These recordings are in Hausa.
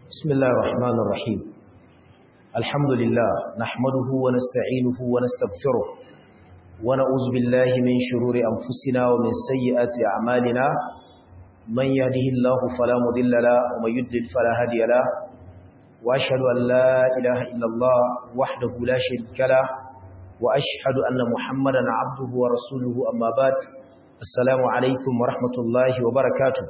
بسم الله الرحمن الرحيم الحمد لله نحمده ونستعينه ونستغفره ونعوذ بالله من شرور أنفسنا ومن سيئات أعمالنا من يهده الله فلا مضل له ومن يضلل فلا هادي له وأشهد أن لا إله إلا الله وحده لا شريك له وأشهد أن محمدا عبده ورسوله أما بعد السلام عليكم ورحمة الله وبركاته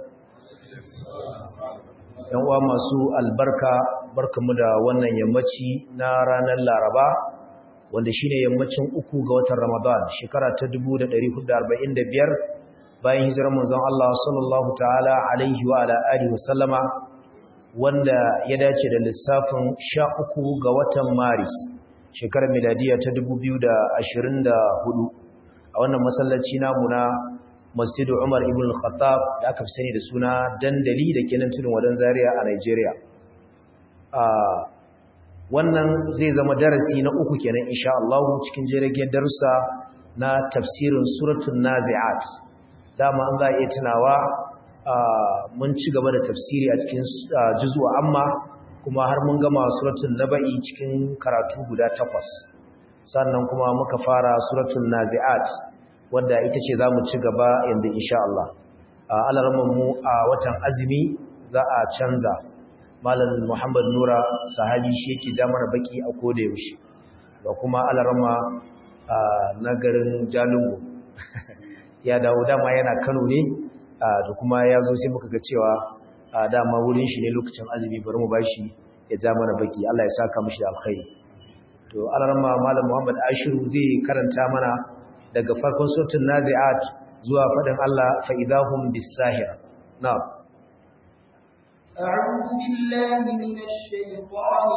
yan uwa masu albarka barkamu da wannan yammaci na ranar Laraba wanda shine yammacin uku ga watan Ramadan shekara ta 1445 bayan hijirar manzon Allah sallallahu ta'ala alaihi wa ala alihi wasallama wanda ya dace da lissafin 13 ga watan Maris shekarar miladiya ta 2024 a wannan masallaci namu na masjidu Umar ibn al-Khattab da aka fi sani da suna dandali da ke nan tudun wadan Zaria a Nigeria. wannan zai zama darasi na uku kenan insha Allah cikin jiragen darussa na tafsirin suratul Nazi'at. Dama an za a iya tunawa mun ci gaba da tafsiri a cikin juz'u amma kuma har mun gama suratul Naba'i cikin karatu guda takwas. Sannan kuma muka fara suratul Nazi'at. wadda ita ce za mu ci gaba yanzu insha Allah mu a watan azumi za a canza malam Muhammad Nura sahabi shi yake ja mana baki a koda yaushe da kuma alarama na garin Jalingo ya dawo dama yana Kano ne da kuma ya zo sai muka ga cewa dama wurin shi ne lokacin azumi bari mu bashi ya ja mana baki Allah ya saka mishi da alkhairi to alarama malam Muhammad Ashiru zai karanta mana daga farkon sautin nazi'at zuwa faɗin Allah fa'idahun bisahir. Na. أعوذ بالله من الشيطان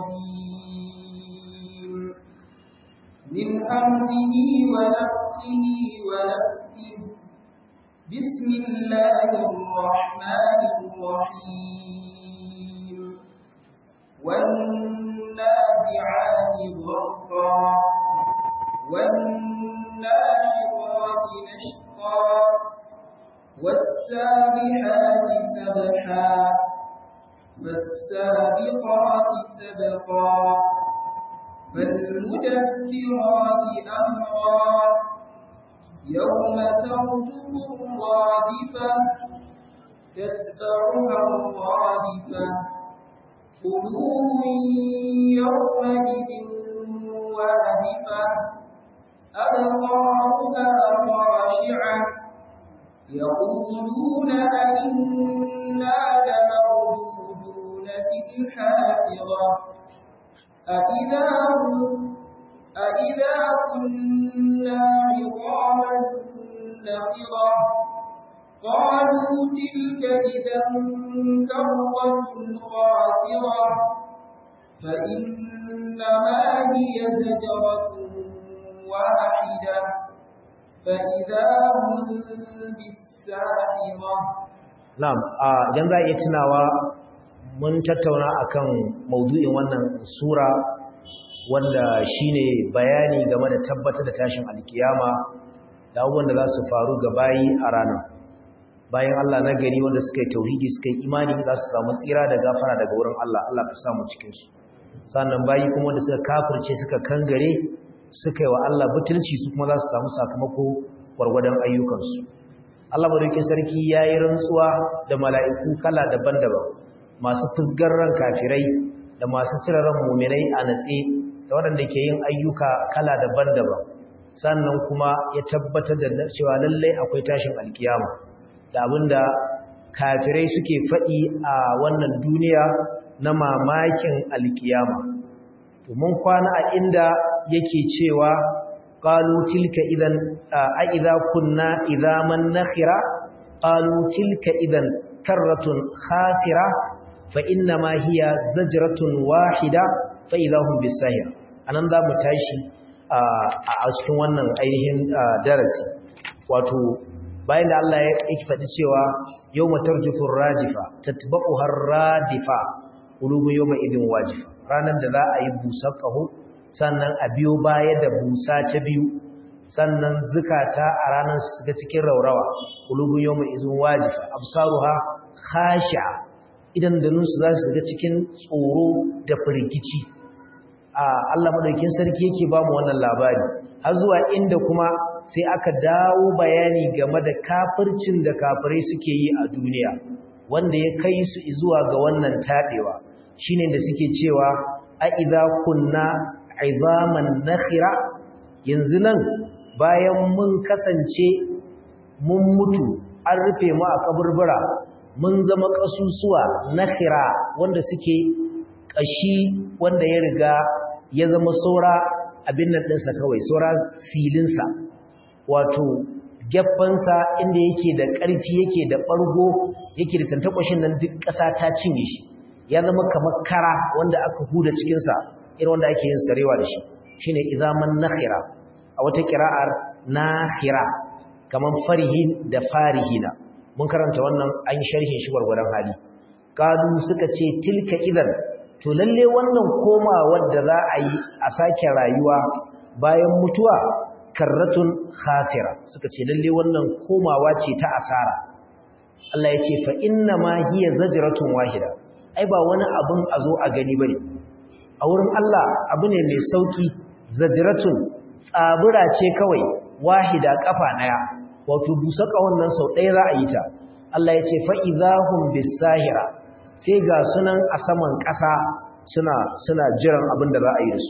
الرجيم من أمره ونفسه ونفسه بسم الله الرحمن الرحيم والنازعات غرقا والناشطات نشطا والسابحات سبحا فالسابقات سبقا فالمدبرات أمرا يوم ترجف الرادفة تتبعها الرادفة قلوب يومئذ واهفة أبصارها خاشعة يقولون أئنا لمردودون في الحافظة أئذا أئذا كنا عظاما نخرة قالوا تلك إذا كرة خاسرة فإنما هي زجرة واحدة فإذا هم بالساحرة نعم idan za a iya tunawa mun tattauna akan maudu'in wannan sura wanda shine bayani game da tabbatar da tashin alkiyama da abubuwan da za su faru ga bayi a ranar bayan Allah na gari wanda suka yi tauhidi suka yi imani za su samu tsira da gafara daga wurin Allah Allah ka samu cikinsu sannan bayi kuma wanda suka kafirce suka kangare suka yi wa Allah butulci su kuma za su samu sakamako gwargwadon ayyukansu. Allah madaukin sarki ya yi rantsuwa da mala'iku kala daban-daban masu fusgar ran kafirai da masu cire ran muminai a natse da waɗanda ke yin ayyuka kala daban-daban sannan kuma ya tabbatar da cewa lallai akwai tashin alkiyama da abinda kafirai suke faɗi a wannan duniya na mamakin alkiyama. mun kwana a inda yake cewa qalu tilka idan a idza kunna idaman nakhira qalu tilka idan karratun khasira fa inna ma hiya zajratun wahida fa idahum bisahir anan za mu tashi a cikin wannan ainihin darasi wato bayan da Allah ya yake faɗi cewa yawma tarjufur rajifa tatba'uha radifa qulubu yawma idin wajifa ranar da za a yi busar ƙaho sannan a biyo baya da busa ta biyu sannan zukata a ranar su ga cikin raurawa qulubun yawma izin wajifa absaruha khashi'a idan da nusu za su ga cikin tsoro da firgici a Allah madaukin sarki yake ba mu wannan labari har zuwa inda kuma sai aka dawo bayani game da kafircin da kafirai suke yi a duniya wanda ya kai su zuwa ga wannan tabewa shine da suke cewa a idza kunna izaman nakhira yanzu nan bayan mun kasance mun mutu an rufe mu a kaburbura mun zama kasusuwa nakhira wanda suke kashi wanda ya riga ya zama saura abin nan ɗinsa kawai saura filinsa wato geffansa inda yake da ƙarfi yake da ɓargo yake da tantakwashin nan duk ƙasa ta cinye shi ya zama kamar kara wanda aka huda cikinsa irin wanda ake yin sarewa da shi shine izaman nakhira a wata kira'ar nakhira kamar farihin da farihina mun karanta wannan an sharhin shi gwargwadon hali kalu suka ce tilka idan to lalle wannan komawar da za a yi a sake rayuwa bayan mutuwa karratun khasira suka ce lalle wannan komawa ce ta asara Allah ya ce fa inna ma hiya zajratun wahida ai ba wani abun a zo a gani bane a wurin Allah abu ne mai sauki zajratun tsabura ce kawai wahida kafa daya wato busaka wannan sau ɗaya za a yi ta Allah ya ce fa idahum bisahira sai ga sunan a saman ƙasa suna suna jiran abin da za a yi da su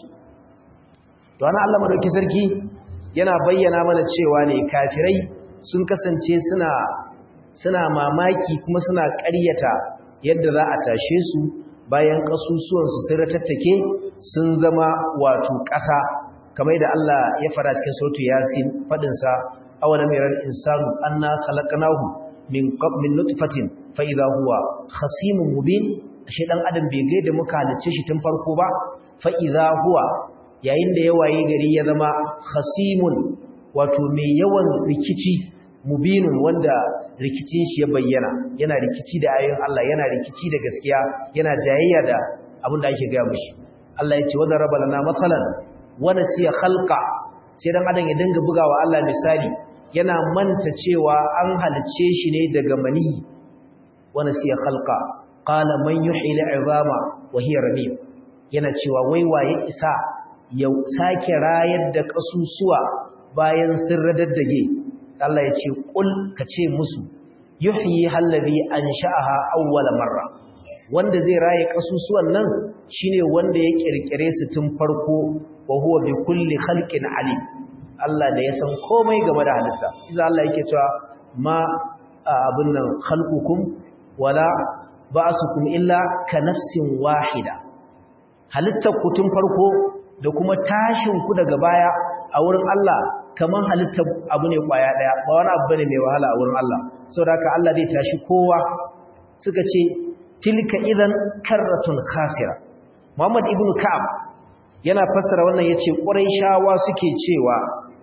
to ana Allah madauki sarki yana bayyana mana cewa ne kafirai sun kasance suna suna mamaki kuma suna ƙaryata yadda za a tashe su bayan ƙasusuwansu sun ratattake sun zama wato ƙasa kamar da Allah ya fara cikin sautu yasin faɗinsa awalam yaral insanu anna khalaqnahu min min nutfatin fa idha huwa khasimun mubin ashe dan adam bai ga da muka halice shi tun farko ba fa idha huwa yayin da ya waye gari ya zama khasimun wato mai yawan rikici mubinun wanda rikicin shi ya bayyana yana rikici da ayoyin Allah yana rikici da gaskiya yana jayayya da abin da ake ga mishi Allah ya ce wadda raba lana matsalan wani siya khalqa sai dan adam ya dinga bugawa Allah misali yana manta cewa an halice shi ne daga mani wani siya khalqa qala man yuhyi al'izama wa hiya ramim yana cewa wai waye isa ya sake rayar da kasusuwa bayan sun radaddage Allah ya ce kul ka ce musu yuhyi hallazi ansha'aha awwala marra wanda zai raye kasusuwan nan shine wanda ya kirkire su tun farko wa huwa bi kulli khalqin alim Allah da ya san komai game da halitta idan Allah yake cewa ma abun nan khalqukum wala ba'sukum illa ka nafsin wahida halittar ku tun farko da kuma tashin ku daga baya a wurin Allah kaman halittar abu ne kwaya daya ba wani abu bane mai wahala a wurin Allah saboda haka Allah zai tashi kowa suka ce tilka idan karratun khasira Muhammad ibn Ka'ab yana fassara wannan yace Quraishawa suke cewa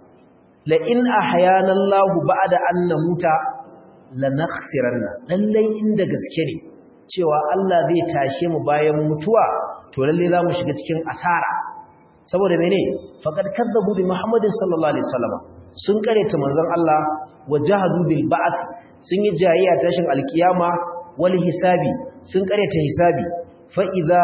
la in ahyana Allah ba'da an namuta lanakhsiranna lallai inda gaske ne cewa Allah zai tashe mu bayan mutuwa to lalle za mu shiga cikin asara saboda mene faqad kadzabu bi Muhammadin sallallahu alaihi wasallam sun kareta manzon Allah wajahadu bil ba'th sun yi jayayya tashin alkiyama wal hisabi sun kareta hisabi fa idza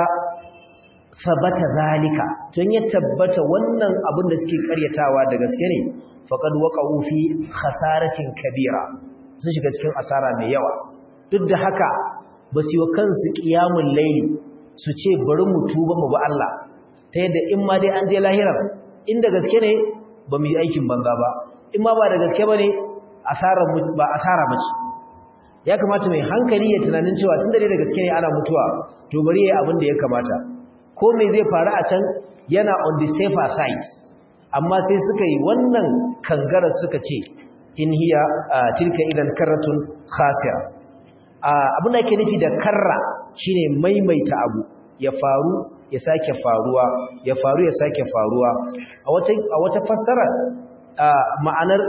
sabata zalika tun ya tabbata wannan abin da suke karyatawa da gaske ne faqad waqa'u fi khasaratin kabira sun shiga cikin asara mai yawa duk da haka ba su yi kansu qiyamul layli su ce bari mu tuba mu ba Allah ta yadda in ma dai an je lahirar inda gaske ne ba mu yi aikin banza ba in ma ba da gaske ba ne ba asara mace ya kamata mai hankali ya tunanin cewa tun da dai da gaske ne ana mutuwa to bari ya yi abin da ya kamata ko mai zai faru a can yana on the safer side amma sai suka yi wannan kangarar suka ce in hiya tilka idan karratun khasira abin da ake nufi da karra shine maimaita abu ya faru ya sake faruwa ya faru ya sake faruwa a wata fassara ma'anar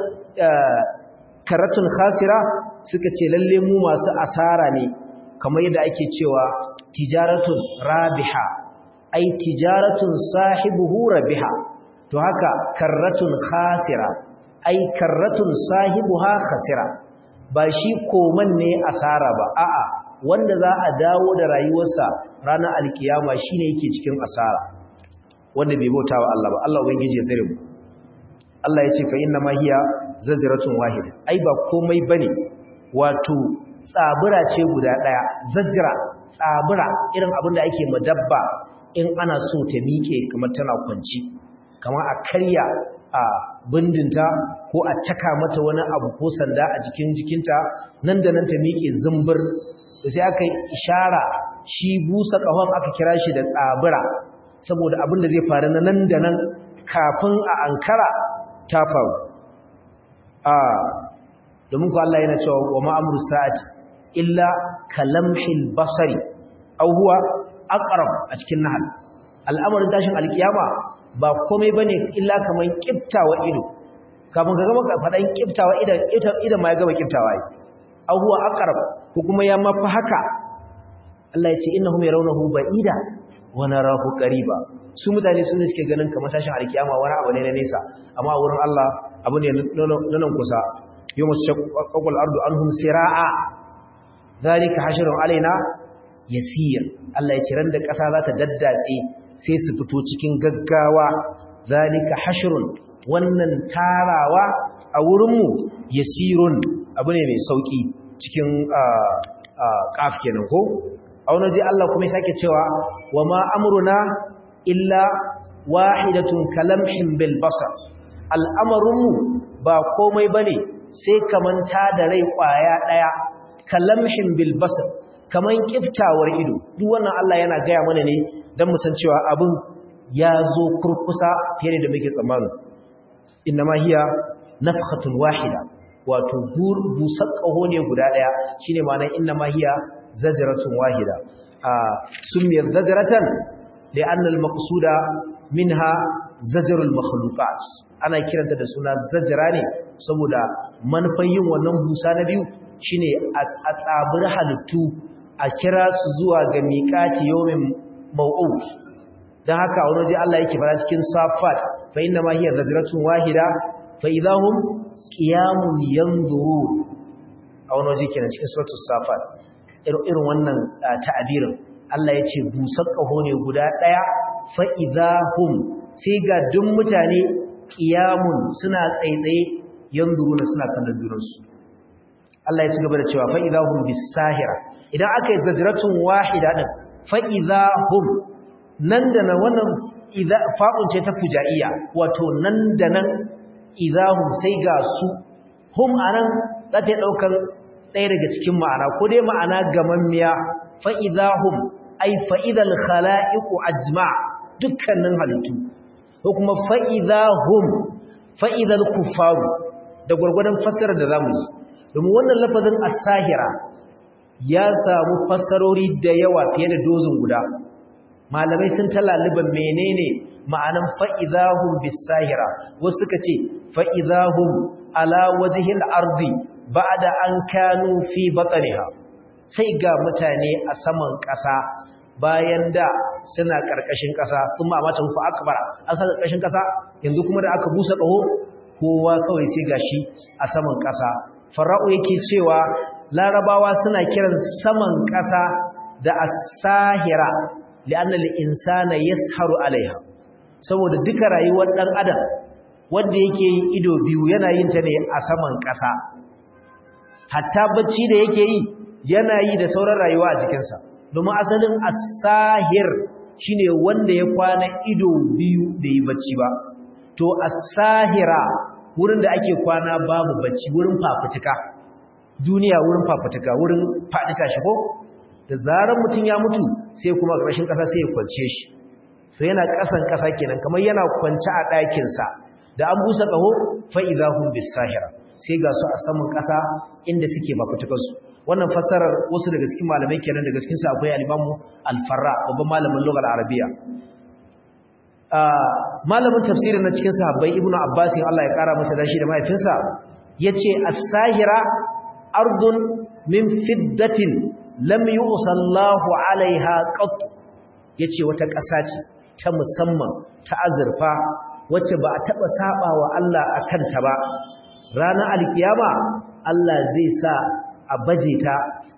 karatun khasira suka ce lalle mu masu asara ne kamar yadda ake cewa tijaratun rabiha ai tijaratun sahibuhu rabiha to haka karratun khasira ai karratun sahibuha khasira ba shi koman ne asara ba a'a wanda za a dawo da rayuwarsa ranar alkiyama shine yake cikin asara wanda bai bauta wa Allah ba Allah ubangiji ya tsare mu Allah ya ce fa inna ma hiya zajratun wahid ai ba komai bane wato tsabura ce guda daya zajra tsabura irin abin da ake madabba in ana so ta miƙe kamar tana kwanci kamar a karya a bindinta ko a caka mata wani abu ko sanda a jikin jikinta nan da nan ta miƙe zumbur da sai aka yi ishara shi busa ƙahon aka kira shi da tsabura saboda abin da zai faru na nan da nan kafin a ankara ta faru a domin ku Allah yana cewa wa ma'amuru sa'ati illa kalamhil basari aw huwa aqrab a cikin nahal al'amarin tashin alkiyama ba komai bane illa kaman kiftawa ido kafin ka gama fadan kiftawa idan idan ma ya gama kiftawa yi aw huwa aqrab ko kuma ya mafi haka Allah ya ce innahum yarawnahu ba'ida wa narahu qariba su mutane sun suke ganin kamar tashin alkiyama wani abu ne na nesa amma wurin Allah abu ne nan kusa yawma shaqqal ardu anhum siraa zalika hashrun alaina yasir Allah ya ce ran da ƙasa za ta daddatse sai su fito cikin gaggawa zalika hashrun wannan tarawa a wurinmu yasirun abu ne mai sauki cikin kaf kenan ko a wani ji Allah kuma ya sake cewa wa ma amruna illa wahidatun kalamhin bil basar al'amarinmu ba komai bane sai kamanta da rai kwaya daya kalamhin bil basar kaman kiftawar ido duk wannan Allah yana gaya mana ne dan mu san cewa abin ya zo kurkusa fiye da muke tsammani innama hiya nafkhatun wahida wato busar ƙaho ne guda ɗaya shine ma'anar innama hiya zajratun wahida a sunniyar zajratan li'anna al-maqsuda minha zajrul makhluqat ana kiranta da suna zajra ne saboda manufan yin wannan busa na biyu shine a tsabir halittu a kira su zuwa ga miƙati yawmin maw'ud dan haka wani waje Allah yake fara cikin safat fa inna ma hiya zajratun wahida fa idahum qiyamun yanzurun a wani waje kenan cikin suratul safat irin wannan ta'abirin Allah ya ce busar ƙaho ne guda ɗaya fa idahum sai ga duk mutane qiyamun suna tsaitsaye yanzuruna suna kallon junansu Allah ya ci gaba da cewa fa idahum bisahira idan aka yi zajratun wahida din fa idahum nan da nan wannan fa'un ce ta fujaiya wato nan da nan idahum sai ga su hum anan za ta daukar ɗaya daga cikin ma'ana ko dai ma'ana gamammiya fa idahum ay fa idal khalaiqu ajma dukkanin halittu ko kuma fa idahum fa idal kuffaru da gurgurdan fassarar da zamu yi domin wannan lafazin as-sahira ya samu fassarori da yawa fiye da dozin guda malamai sun talaliban menene ma'anan fa'idahum bis-sahira wasu suka ce fa'idahum ala wajhil ardi ba'da an kanu fi batniha sai ga mutane a saman ƙasa bayan da suna ƙarƙashin ƙasa sun ma mata fa akbara an sa ƙarƙashin ƙasa yanzu kuma da aka busa ƙaho kowa kawai sai gashi a saman ƙasa fara'u yake cewa larabawa suna kiran saman ƙasa da as-sahira li'anna al-insana yasharu alaiha saboda duka rayuwar dan adam wanda yake yin ido biyu yana yin ta ne a saman ƙasa hatta bacci da yake yi yana yi da sauran rayuwa a jikinsa domin asalin as-sahir shine wanda ya kwana ido biyu da yi bacci ba to as-sahira wurin da ake kwana babu bacci wurin fafutuka duniya wurin fafutuka wurin faɗi tashi ko da zarar mutum ya mutu sai kuma ƙarshen ƙasa sai ya kwance shi to yana ƙasan ƙasa kenan kamar yana kwance a ɗakinsa da an busa ƙaho fa'izahun bisahira sai ga su a saman ƙasa inda suke fafutukansu wannan fassarar wasu daga cikin malamai kenan daga cikinsu akwai alimamu alfarra babban malamin lugar arabiya malamin tafsirin na cikin sahabbai ibnu abbas Allah ya kara masa dashi da mahaifinsa yace as-sahira ardun min fiddatin lam yusallahu alaiha qat yace wata ƙasa ce ta musamman ta azurfa wacce ba a taba sabawa Allah akan ta ba ranar alkiyama Allah zai sa a baje ta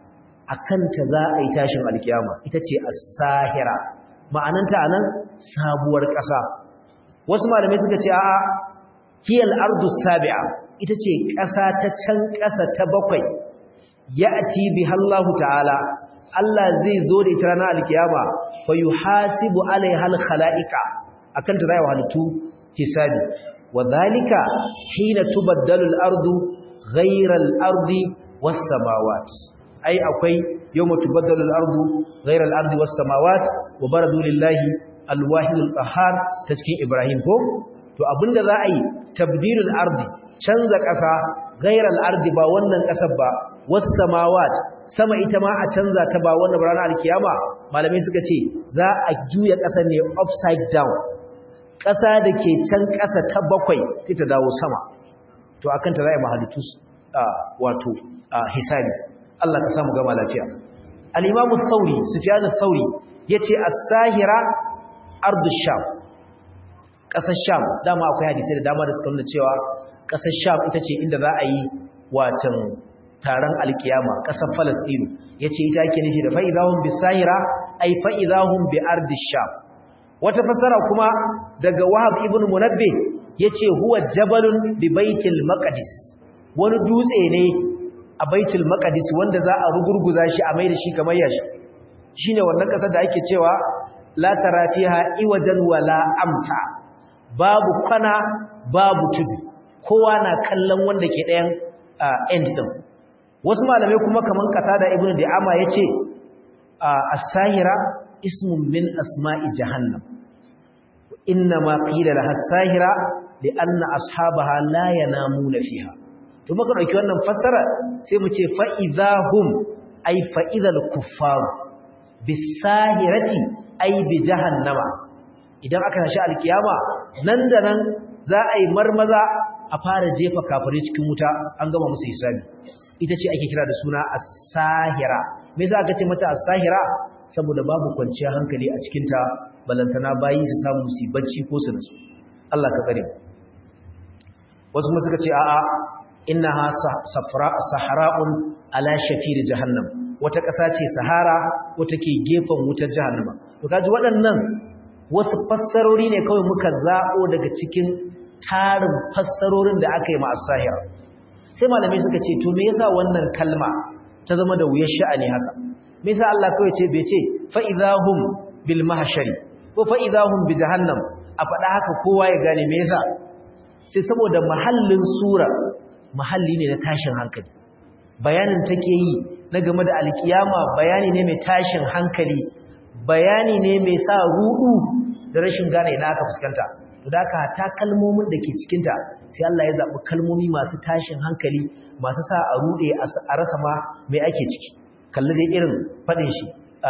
akanta za a yi tashin alkiyama ita ce as-sahira ma'ananta anan sabuwar ƙasa wasu malamai suka ce a'a hiyal ardu sabi'a ita ce ƙasa ta can ƙasa ta bakwai ya'ti biha Allah ta'ala Allah zai zo da ita ranar alkiyama fa yuhasibu alaiha al-khalaiqa akan ta zai halittu hisabi wadhalika hina tubaddalu al-ardu ghayra al-ardi was-samawat ai akwai yawma tubaddalu al-ardu ghayra al-ardi was-samawat wa baradu lillahi al-wahid al-qahhar ta cikin Ibrahim ko to abinda za a yi tabdilul ardi canza ƙasa ghayra al-ardi ba wannan ƙasar ba was-samawat sama ita ma a canza ta ba wannan ranar alkiyama malamai suka ce za a juya ƙasar ne upside down ƙasa da ke can ƙasa ta bakwai sai ta dawo sama to akan ta za a yi mahalittu wato hisabi Allah ka samu gama lafiya al-imamu thauri sufyan thauri yace as-sahira ardu sham ƙasar sham dama akwai hadisi da dama da suka nuna cewa ƙasar sham ita ce inda za a yi watan taron alkiyama ƙasar falastinu yace ita ake nufi da fa'idahum bis-sahira ay fa'idahum bi ardi sham wata fasara kuma daga Wahab ibn Munabbih yace huwa jabalun bi baitil maqdis wani dutse ne a baitul maqdis wanda za a rugurguza shi a mai da shi kamar yashi shine wannan kasar da ake cewa la tara fiha iwajan wala amta babu kwana babu tudu kowa na kallon wanda ke ɗayan end din wasu malamai kuma kaman qatada ibn di'ama yace as-sahira ismun min asma'i jahannam innama qila laha as-sahira li'anna ashabaha la yanamuna fiha to muka dauki wannan fassara sai mu ce fa idahum ay fa idhal kuffar bis-sahirati ay bi jahannama idan aka tashi alkiyama nan da nan za a yi marmaza a fara jefa kafirai cikin wuta an gama musu hisabi ita ce ake kira da suna as-sahira me yasa aka ce mata as-sahira saboda babu kwanciyar hankali a cikinta balantana bayi su samu su bacci ko su nasu Allah ka tsare wasu kuma suka ce a'a innaha safra sahra'un ala shafir jahannam wata ƙasa ce sahara wata ke gefen wutar jahannama to kaji waɗannan wasu fassarori ne kawai muka zabo daga cikin tarin fassarorin da aka yi ma as-sahira sai malamai suka ce to me yasa wannan kalma ta zama da wuyar sha'ani haka me yasa Allah kawai ce bai ce fa idahum bil mahshari ko fa idahum bi jahannam a faɗa haka kowa ya gane me yasa sai saboda mahallin sura mahalli ne na tashin hankali bayanin take yi na game da alkiyama bayani ne mai tashin hankali bayani ne mai sa rudu da rashin gane ina aka fuskanta to da haka ta kalmomin da ke cikinta sai Allah ya zaɓi kalmomi masu tashin hankali masu sa a rude a rasa ma mai ake ciki kalli dai irin faɗin shi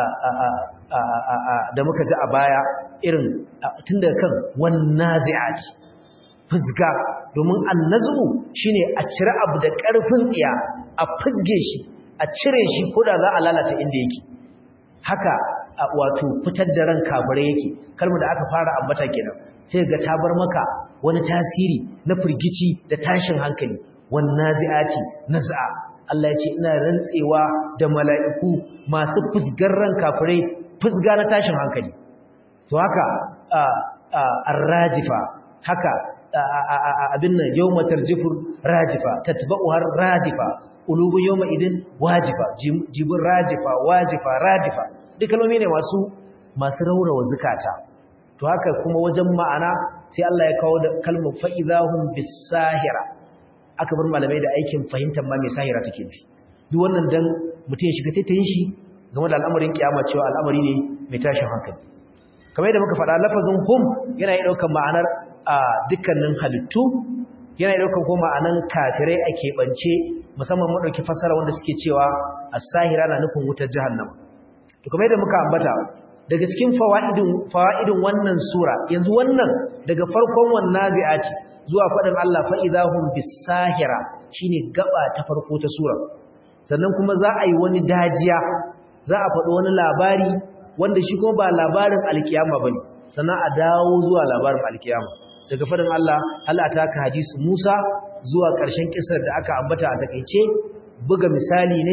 da muka ji a baya irin tun da kan wannan zai'aci fusga domin annazu shine a cire abu da ƙarfin tsiya a fusge shi a cire shi ko da za a lalata inda yake haka wato fitar da ran kafirai yake kalmar da aka fara ambata kenan sai ga ta bar maka wani tasiri na firgici da tashin hankali wannan zai'aci naz'a Allah ya ce ina rantsewa da mala'iku masu fusgar ran kafirai fusga na tashin hankali to haka ar-rajifa haka abin nan yawma tarjifur rajifa tatba'u har radifa qulubu yawma idin wajifa jibur rajifa wajifa radifa duk kalmomi ne masu masu raurawa zukata to haka kuma wajen ma'ana sai Allah ya kawo da kalmar fa'idahum bis-sahira aka bar malamai da aikin fahimtar ma mai sahira take nufi duk wannan dan mutum ya shiga taitayin shi game da al'amarin kiyama cewa al'amari ne mai tashin hankali kamar yadda muka faɗa lafazin hum yana yi ɗaukar ma'anar a dukkanin halittu yana yi ɗaukar ko ma'anar kafirai a keɓance musamman mu ɗauki fassara wanda suke cewa as-sahira na nufin wutar jahannama to kamar yadda muka ambata daga cikin fawaidin fawaidin wannan sura yanzu wannan daga farkon wannan zai'ati zuwa faɗin Allah fa idahum bis-sahira shine gaba ta farko ta sura sannan kuma za a yi wani dajiya za a faɗi wani labari wanda shi kuma ba labarin alkiyama bane sannan a dawo zuwa labarin alkiyama daga faɗin Allah Allah ta ka hadisi Musa zuwa ƙarshen kisar da aka ambata a takeice buga misali ne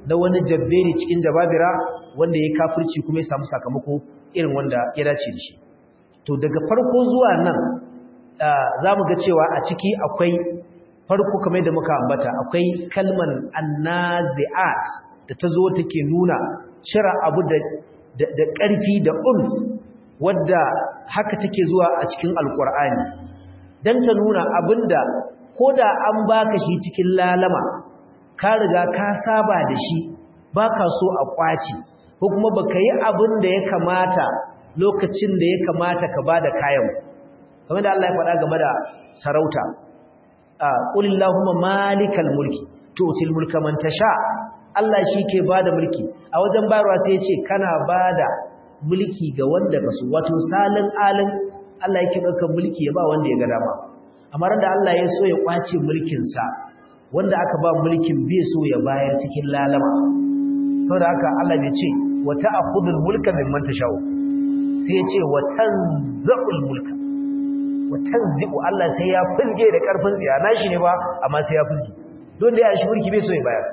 na wani jabberi cikin jababira wanda ya kafirci kuma ya samu sakamako irin wanda ya dace da shi to daga farko zuwa nan za mu ga cewa a ciki akwai farko kamar da muka ambata akwai kalman annazi'at da ta zo take nuna cira abu da da ƙarfi da ulf wadda haka take zuwa a cikin alkur'ani dan ta nuna abinda koda an baka shi cikin lalama ka riga ka saba da shi baka so a kwaci ko kuma baka yi abin da ya kamata lokacin da ya kamata ka bada kayan kamar da Allah ya faɗa game da sarauta qulillahumma malikal mulki tu'til mulka man tasha Allah shi ke bada mulki a wajen bayarwa sai ya ce kana bada mulki ga wanda kaso wato salin alin Allah yake ɗaukar mulki ya ba wanda ya ga dama amma da Allah ya so ya kwace mulkin sa wanda aka ba mulkin bai so ya bayar cikin lalama saboda haka Allah ya ce wa ta'khudul mulka mimman tashau sai ya ce wa tanza'ul mulka wa tanzi'u Allah sai ya fizge da karfin tsiya nashi ne ba amma sai ya fizge don da ya shi mulki bai so ya bayar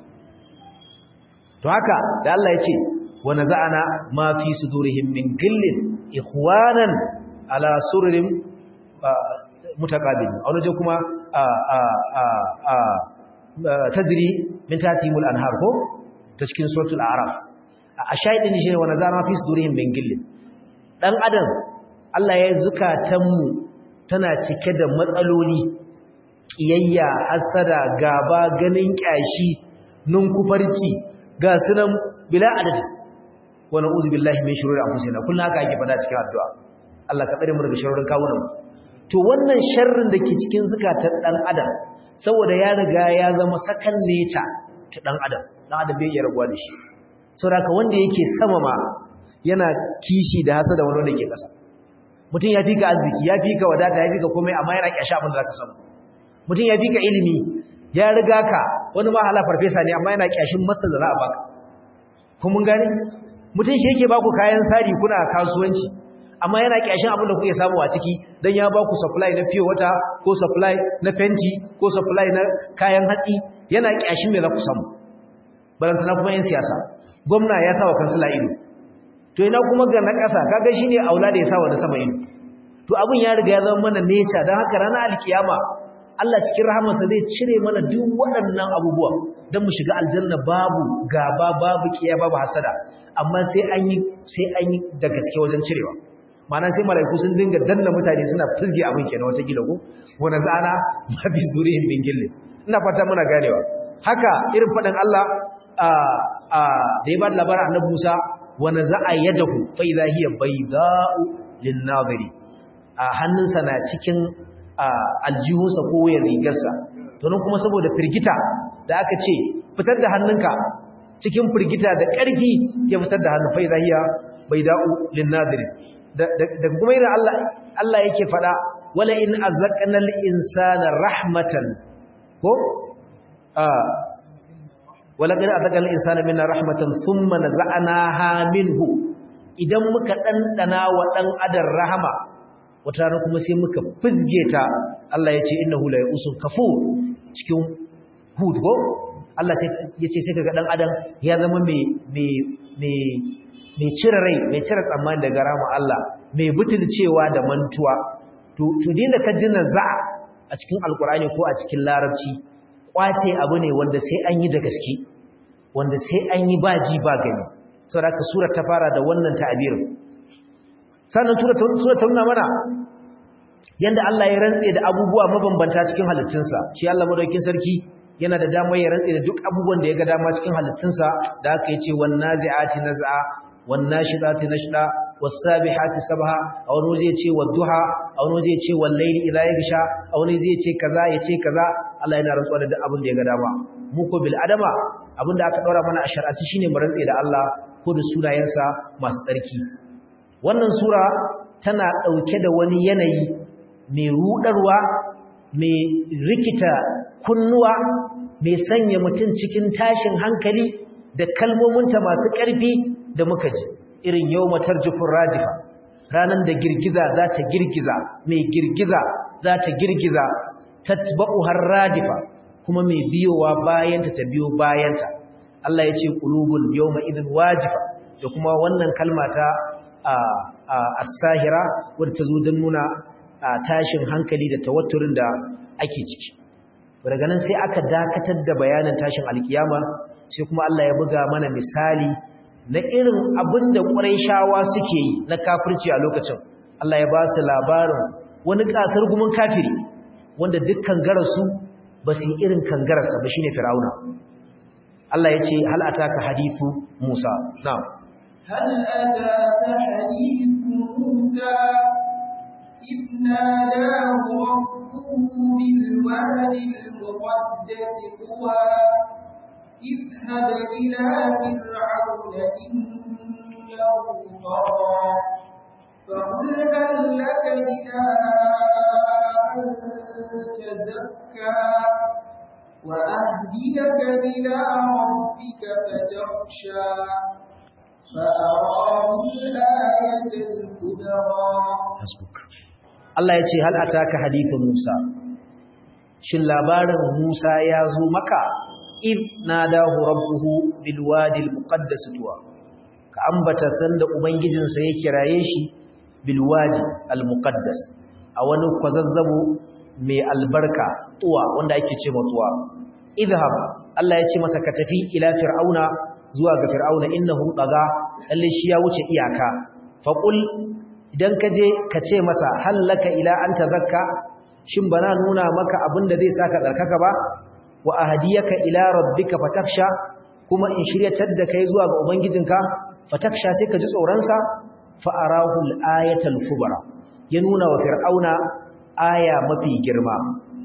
to haka da Allah ya ce wa naza'ana ma fi sudurihim min gillin ikhwanan ala sururin mutaqabil a wani kuma tajri min tatimul anhar ko ta cikin suratul a'raf a shaidin shi ne wa naza'ana fi sudurihim min gillin dan adam Allah ya zukatan mu tana cike da matsaloli kiyayya hasada gaba ganin kyashi nunkufarci ga sunan bila adadi wa na'udhu billahi min shururi anfusina kullu haka ake fada cikin addu'a Allah ka tsare mu daga sharrin kawunan to wannan sharrin da ke cikin zukatan dan adam saboda ya riga ya zama sakan neta ta dan adam dan adam bai iya rabuwa da shi saboda wanda yake sama ma yana kishi da hasada wani wanda ke kasa mutum ya fika arziki ya fika wadata ya fika komai amma yana kyashi abin da zaka samu mutum ya fika ilimi ya riga ka wani ma hala farfesa ne amma yana kyashin masa da za a baka kun mun gane mutum shi yake baku kayan sari kuna kasuwanci amma yana kyashin abin da kuke samu a ciki dan ya baku supply na fiye wata ko supply na fenti ko supply na kayan hatsi yana kyashin me za ku samu balantana kuma yan siyasa gwamna ya sa wa kansila ido to ina kuma ga na ƙasa kaga shine aula da ya sa wa na sama ido to abin ya riga ya zama mana nature dan haka ranar alkiyama Allah cikin rahamarsa zai cire mana duk waɗannan abubuwa don mu shiga aljanna babu gaba babu kiya babu hasada amma sai an yi sai an yi da gaske wajen cirewa ma'ana sai malaiku sun dinga danna mutane suna fizge abin kenan wata gila ko wani zana ma bi zurihim bin gille ina fata muna ganewa haka irin faɗin Allah a a da ya ba da labarin annabi Musa wa naza'a yadahu fa idha hiya bayda'u lin-nadhiri a hannunsa na cikin aljihunsa ko wayar rigarsa to nan kuma saboda firgita da aka ce fitar da hannunka cikin firgita da ƙarfi ya fitar da hannun fai zahiya bai da'u lin nadir da kuma yana Allah Allah yake fada wala in azaqna al insana rahmatan ko wala qad azaqna al insana minna rahmatan thumma naza'naha minhu idan muka dandana wa dan adam rahama wata rana kuma sai muka fizge ta Allah ya ce innahu la yusun kafur cikin hud ko Allah ya ce sai kaga dan adam ya zama mai mai mai mai cire rai mai cire tsammani daga rama Allah mai butulcewa da mantuwa to to dinda ka ji za a cikin alkurani ko a cikin larabci kwace abu ne wanda sai an yi da gaske wanda sai an yi baji ba gani saboda ka sura ta fara da wannan ta'abirin sannan sura ta nuna mana yanda Allah ya rantse da abubuwa mabambanta cikin halittunsa shi Allah madaukakin sarki yana da damar ya rantse da duk abubuwan da ya ga dama cikin halittunsa da aka yace wan nazi'ati naz'a wan nashidati nashda was sabihati sabha a wani waje yace wad duha a wani waje yace wal layli idha yaghsha a wani waje yace kaza yace kaza Allah yana rantsuwa da duk abin da ya ga dama mu ko bil adama abin da aka daura mana a shar'ati shine mu rantse da Allah ko da sunayensa masu tsarki wannan sura tana dauke da wani yanayi mai rudarwa mai rikita kunnuwa mai sanya mutum cikin tashin hankali da kalmominta masu ƙarfi da muka ji irin yau matar jufin rajifa ranar da girgiza za ta girgiza mai girgiza za ta girgiza ta har radifa kuma mai biyowa bayanta ta biyo bayanta Allah ya ce qulubun yawma idhin wajifa da kuma wannan kalma ta as-sahira wadda ta zo don nuna tashin hankali da tawatturin da ake ciki daga nan sai aka dakatar da bayanin tashin alkiyama sai kuma Allah ya buga mana misali na irin abin da shawa suke yi na kafirci a lokacin Allah ya ba su labarin wani kasar gumin kafiri wanda dukkan garasu ba su yi irin kangararsa ba shine fir'auna Allah ya ce hal ataka hadithu Musa na'am هل أتاك حديث موسى إذ ناداه ربه بالواد المقدس طوى اذهب إلى فرعون إنه طغى فقل هل لك إلى أن تزكى وأهديك إلى ربك فتخشى فأراه الآية الكبرى hasbuk Allah ya ce hal ataka hadithun Musa shin labarin Musa ya zo maka id nadahu rabbuhu bil wadi al muqaddas tuwa ka ambata sanda ubangijinsa ya kiraye shi bil wadi al muqaddas a wani kwazazzabo mai albarka tuwa wanda ake ce tuwa idhab Allah ya ce masa ka tafi ila fir'auna zuwa ga fir'auna innahu daga lalle shi ya wuce iyaka faqul idan ka je ka ce masa hallaka ila an tazakka shin bana nuna maka abin da zai saka tsarkaka ba wa ahdiyaka ila rabbika fataksha kuma in shiryatar da kai zuwa ga ubangijinka fataksha sai ka ji tsoron sa fa arahu al-ayatal kubra ya nuna wa fir'auna aya mafi girma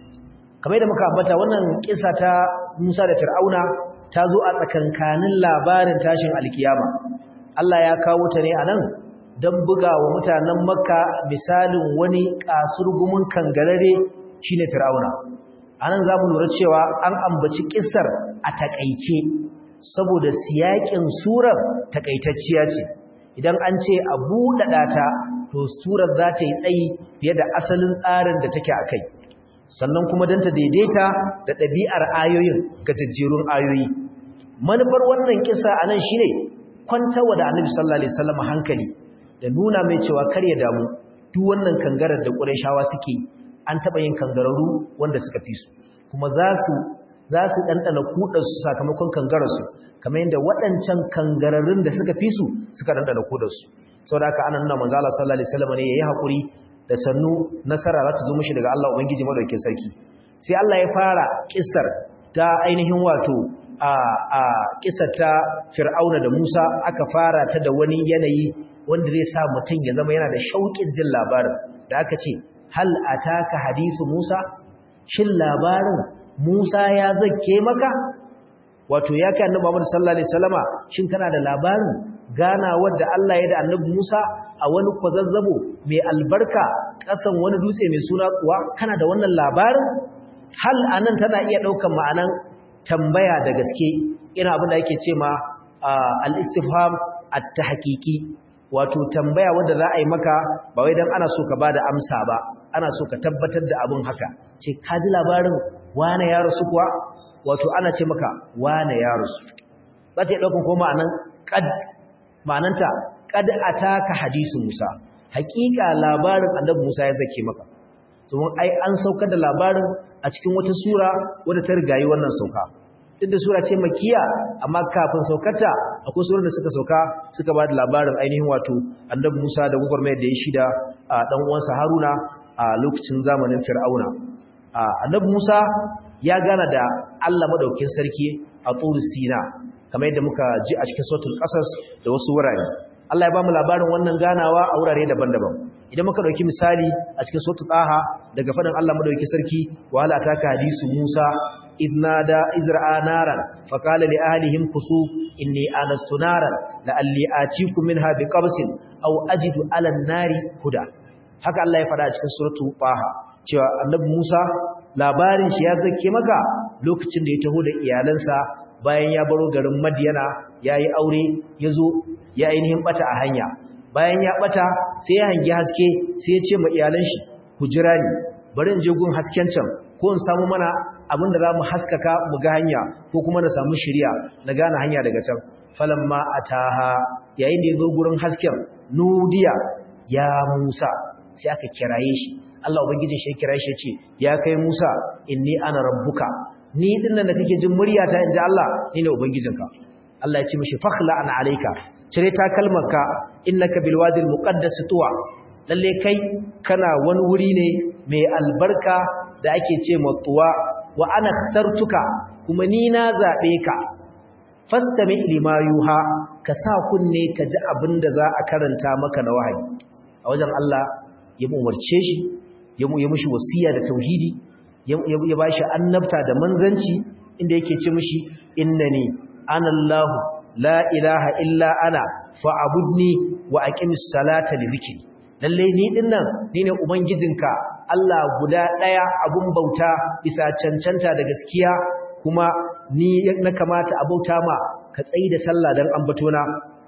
kamar da muka ambata wannan kissa ta Musa da Fir'auna ta zo a tsakankanin labarin tashin alkiyama Allah ya kawo ta ne anan don buga wa mutanen makka misalin wani kasurgumin kangarare shine fir'auna anan zamu lura cewa an ambaci kissar a takaice saboda siyakin surar takaitacciya ce idan an ce a buɗaɗa ta to surar za ta yi tsayi fiye da asalin tsarin da take a kai sannan kuma don ta daidaita da ɗabi'ar ayoyin ga jajjerun ayoyi manufar wannan kisa a nan shi ne kwantawa da annabi sallallahu alaihi wasallam hankali da nuna mai cewa kar ya damu duk wannan kangarar da ƙurayshawa suke an taɓa yin kangararru wanda suka fi su kuma za su za su ɗanɗana kuɗarsu sakamakon kangararsu kamar yadda waɗancan kangararrun da suka fi su suka ɗanɗana kuɗarsu sau da aka ana nuna manzo Allah sallallahu alaihi wasallam ne yayi hakuri da sannu nasara za ta zo mishi daga Allah ubangiji madaukakin sarki sai Allah ya fara kissar ta ainihin wato a a kissar ta Fir'auna da Musa aka fara ta da wani yanayi wanda zai sa mutum ya zama yana da shauƙin jin labarin da aka ce hal ataka hadisu Musa shin labarin Musa ya zakke maka wato ya kai annabi Muhammad sallallahu alaihi wasallama shin kana da labarin ganawar da Allah ya da annabi Musa a wani kwazazzabo mai albarka kasan wani dutse mai suna kuwa kana da wannan labarin hal anan tana iya daukan ma'anan tambaya da gaske ina abin da yake ce ma al-istifham at-tahqiqi wato tambaya wanda za a yi maka ba wai dan ana so ka bada amsa ba ana so ka tabbatar da abin haka ce ka ji labarin wane ya rasu kuwa wato ana ce maka wane ya rasu za ta yi ɗaukan ko ma'anan ƙad ma'ananta ƙad a taka hadisu musa haƙiƙa labarin annabi musa ya zake maka tsohon ai an saukar da labarin a cikin wata sura wadda ta rigayi wannan sauka duk da sura ce makiya amma kafin saukarta akwai surar da suka sauka suka ba da labarin ainihin wato annabi musa da gwagwarmayar da ya shida a ɗan uwansa haruna a lokacin zamanin fir'auna annabi musa ya gana da allah maɗaukin sarki a tsoro sina kamar yadda muka ji a cikin sautul ƙasas da wasu wurare allah ya ba mu labarin wannan ganawa a wurare daban-daban idan muka ɗauki misali a cikin sautul ɗaha daga faɗin allah maɗaukin sarki wahala ta ka hadisu musa إذ نادى إزرع نارا فقال لأهلهم كسوا إني آنست نارا لألي آتيكم منها بقبس أو أجد على النار هدى haka Allah ya faɗa a cikin suratu Taha cewa Annabi Musa labarin shi ya zake maka lokacin da ya taho da iyalansa bayan ya baro garin Madiyana yayi aure yazo ya ainihin bata a hanya bayan ya bata sai ya hangi haske sai ya ce ma iyalan shi ku jira ni bari in je gun hasken can ko in samu mana abin da za mu haskaka mu ga hanya ko kuma na samu shirya na gane hanya daga can falamma ataha yayin da ya zo gurin hasken nudiya ya Musa sai aka kiraye shi Allah ubangijin shi ya kira shi ya ce ya kai Musa inni ana rabbuka ni din nan da kake jin muryata inji Allah ni ne ubangijinka Allah ya ce mishi fakhla an alayka cire ta kalmarka innaka bil wadil muqaddas tuwa lalle kai kana wani wuri ne mai albarka da ake ce matuwa wa ana ikhtartuka kuma ni na zabe ka fastami lima yuha ka sa kunne ka ji abinda za a karanta maka na wahayi a wajen Allah ya umarce shi ya mu mishi wasiya da tauhidi ya bashi annabta da manzanci inda yake ce mishi innani ana Allah la ilaha illa ana fa'budni wa aqimis salata li dhikri lalle ni dinnan ni ne ubangijinka Allah guda daya abun bauta bisa cancanta da gaskiya kuma ni na kamata a bauta ma ka tsayi da sallah dan ambatona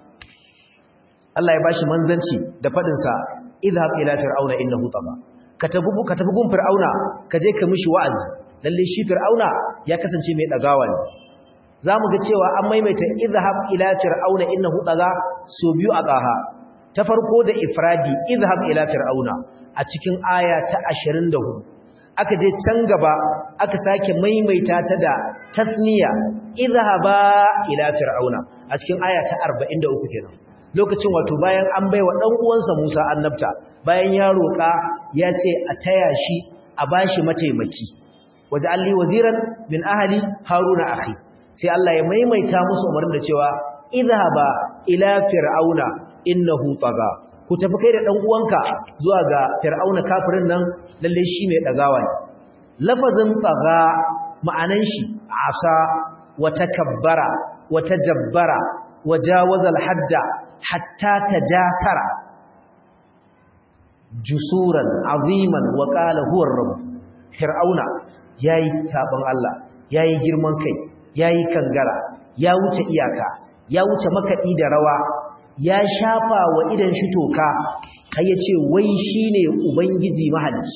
Allah ya bashi manzanci da fadin sa idhab ila fir'auna innahu tagha ka tafi ka tafi gun fir'auna ka je ka mishi wa'azi lalle shi fir'auna ya kasance mai dagawa ne zamu ga cewa an maimaita idhab ila fir'auna innahu tagha so biyu a qaha ta farko da ifradi idhab ila fir'auna a cikin aya ta 24 aka je can gaba aka sake maimaita ta da tasniya idhaba ila fir'auna a cikin aya ta 43 kenan lokacin wato bayan an baiwa dan uwansa Musa annabta bayan ya roka ya ce a taya shi a bashi mataimaki waj'alli waziran min ahli haruna akhi sai Allah ya maimaita musu umarin da cewa idhaba ila fir'auna innahu taga ku tafi kai da dan uwanka zuwa ga fir'auna kafirin nan lalle shi ne dagawa ne lafazin taga ma'anan shi asa wa takabbara wa tajabbara wa jawaza al-hadda hatta tajasara jusuran aziman wa qala huwa ar-rabb fir'auna yayi sabon Allah yayi girman kai yayi kangara ya wuce iyaka ya wuce makadi da rawa ya shafa wa idan shi toka har ya ce wai shi ne ubangiji mahalicci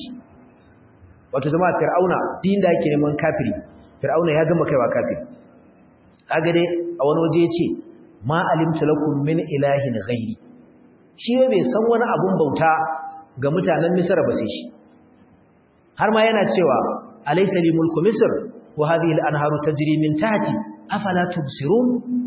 wato zama fir'auna din da yake neman kafiri fir'auna ya gama kaiwa kafiri kaga dai a wani waje ya ce ma alimtu lakum min ilahin ghairi shi bai san wani abun bauta ga mutanen misra ba sai shi har ma yana cewa alaysa li mulku misr wa hadhihi al-anharu tajri min tahti afala tubsirun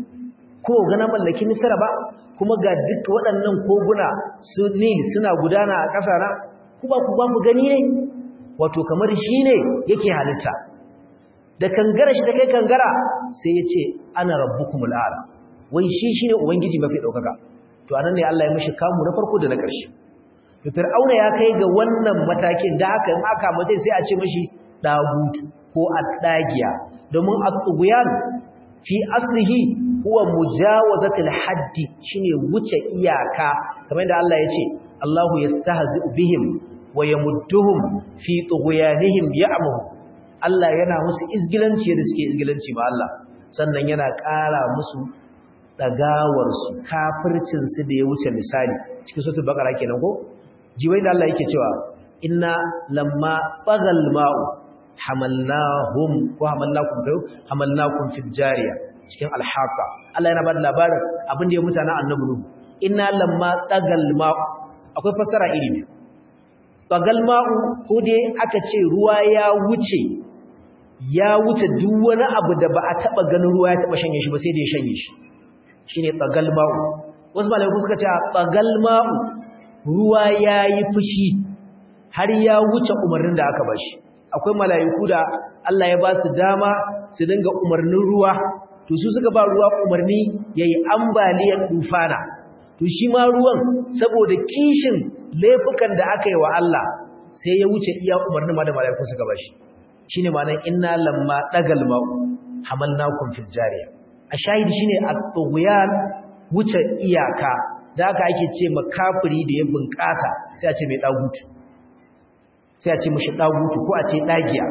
ko ga na mallaki misra ba kuma ga duk waɗannan koguna su nil suna gudana a ƙasa na kuma ku ba mu gani ne wato kamar shi ne yake halitta da kangara shi ta kai kangara sai ya ce ana rabbukumul a'la wai shi shine ubangiji mafi ɗaukaka to anan ne Allah ya mishi kamu na farko da na ƙarshe to fir'auna ya kai ga wannan matakin da haka in aka mace sai a ce mishi dagutu ko addagiya domin at-tughyan fi aslihi huwa mujawazatul haddi shine wuce iyaka kamar da Allah ya ce Allahu yastahzi'u bihim wa yamudduhum fi tughyanihim ya'mahu Allah yana musu izgilanci da suke izgilanci ba Allah sannan yana ƙara musu dagawar su kafircin su da ya wuce misali cikin suratul baqara kenan ko jiwai da Allah yake cewa inna lamma bagal ma'u hamalnahum ko hamalnakum kayo hamalnakum fil jariya cikin alhaka Allah yana bada labarin abin da ya mutana annabi nuhu inna lamma tagal ma'u akwai fasara iri biyu tagal ma'u ko dai aka ce ruwa ya wuce ya wuce duk wani abu da ba a taba ganin ruwa ya taba shanye shi ba sai da ya shanye shi shine tagal ma'u wasu malamai suka ce tagal ma'u ruwa yayi fushi har ya wuce umarnin da aka bashi akwai mala'iku da Allah ya ba su dama su dinga umarnin ruwa to su suka ba ruwa umarni yayi ambaliyar dufana to shi ma ruwan saboda kishin laifukan da aka yi wa Allah sai ya wuce iya umarnin ma da mala'iku suka bashi shine ma'anar inna lamma dagal ma'u hamalnakum fil jariya a shahidi shine at-tughyan wuce iyaka da haka ake ce makafiri da ya bunƙasa sai a ce mai dagutu sai a ce mashi dagutu ko a ce dagiya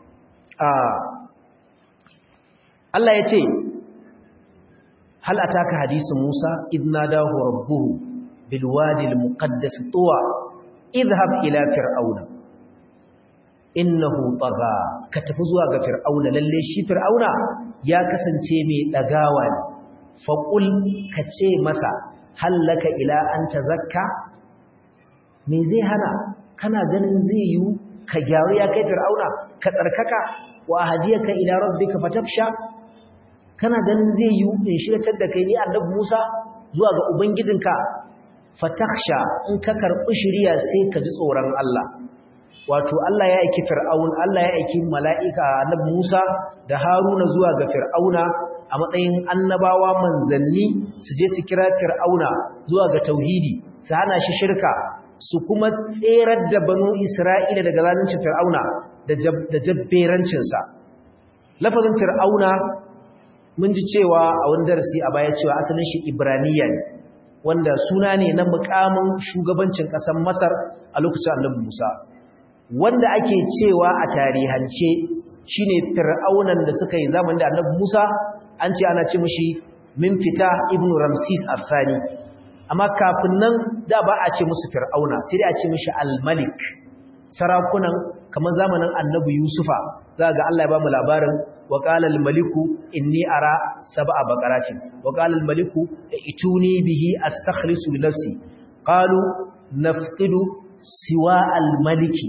Allah ya ce hal ataka hadisu Musa idna dahu rabbuhu bil wadi al muqaddas tuwa idhhab ila fir'auna innahu tagha ka tafi zuwa ga fir'auna lalle shi fir'auna ya kasance mai dagawa ne faqul ka ce masa hallaka ila an tazakka me zai hana kana ganin zai yi ka gyaru ya kai fir'auna ka tsarkaka wa hadiyaka ila rabbika fatafsha kana ganin zai yi in shiratar da kai ni annabi Musa zuwa ga ubangijinka fatakhsha in ka karbi shiriya sai ka ji tsoron Allah wato Allah ya aiki fir'aun Allah ya aiki mala'ika annabi Musa da Haruna zuwa ga fir'auna a matsayin annabawa manzanni su je su kira fir'auna zuwa ga tauhidi su hana shi shirka su kuma tserar da banu Isra'ila daga zaluncin fir'auna da jabberancinsa lafazin fir'auna mun ji cewa a wani darasi a baya cewa asalin shi ibraniya ne wanda suna ne na mukamin shugabancin ƙasar masar a lokacin annabi musa wanda ake cewa a tarihance shine fir'aunan da suka yi zamanin da annabi musa an ce ana ce mishi min fita ibn ramsis afsani amma kafin nan da ba a ce musu fir'auna sai dai a ce mishi al-malik sarakunan kamar zamanin annabi yusufa za ga Allah ya ba mu labarin wa qala al-maliku inni ara sab'a baqaratin wa qala al-maliku ituni bihi astakhlisu li nafsi qalu nafqidu siwa al-maliki